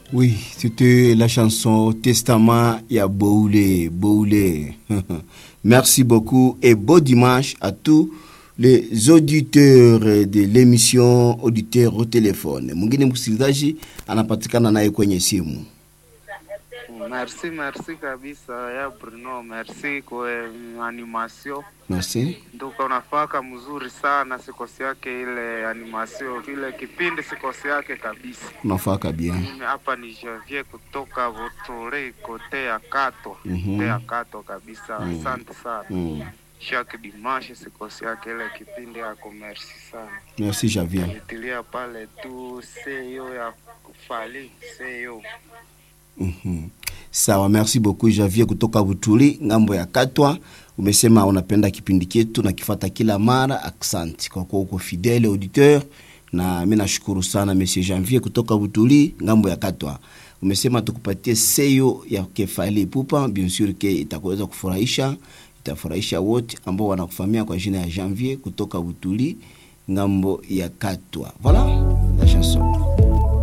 Oui, c'était la chanson Testament ya Boulé, Boulé. Merci beaucoup et beau dimanche à tous les auditeurs de l'émission Auditeurs au téléphone. Mwingine msikilizaji anapatikana naye kwenye simu. Merci, merci kabisa ya Bruno, merci kwa animation. Merci. Nduka unafaka mzuri sana, sikosi yake ile animation, ile kipindi sikosi yake kabisa. Unafaka bien. Mimi hapa ni Javier kutoka Votore kote ya Kato, Mhm. kote ya Kato kabisa. Mm. Asante sana. Mm. Chaque dimanche sikosi yake ile kipindi yako, merci sana. Merci Javier. Nitilia pale tu seyo ya kufali seyo Mhm. Sawa, merci beaucoup Javier kutoka Butuli ngambo ya Katwa. Umesema unapenda kipindi chetu na kifata kila mara. Aksanti kwa kuwa uko fidele auditeur, na mimi nashukuru sana Monsieur Janvier kutoka Butuli ngambo ya Katwa. Umesema tukupatie seyo ya kefali pupa, bien sûr ke itakuweza kufurahisha, itafurahisha wote ambao wanakufahamia kwa jina ya Janvier kutoka Butuli ngambo ya Katwa. Voilà la chanson.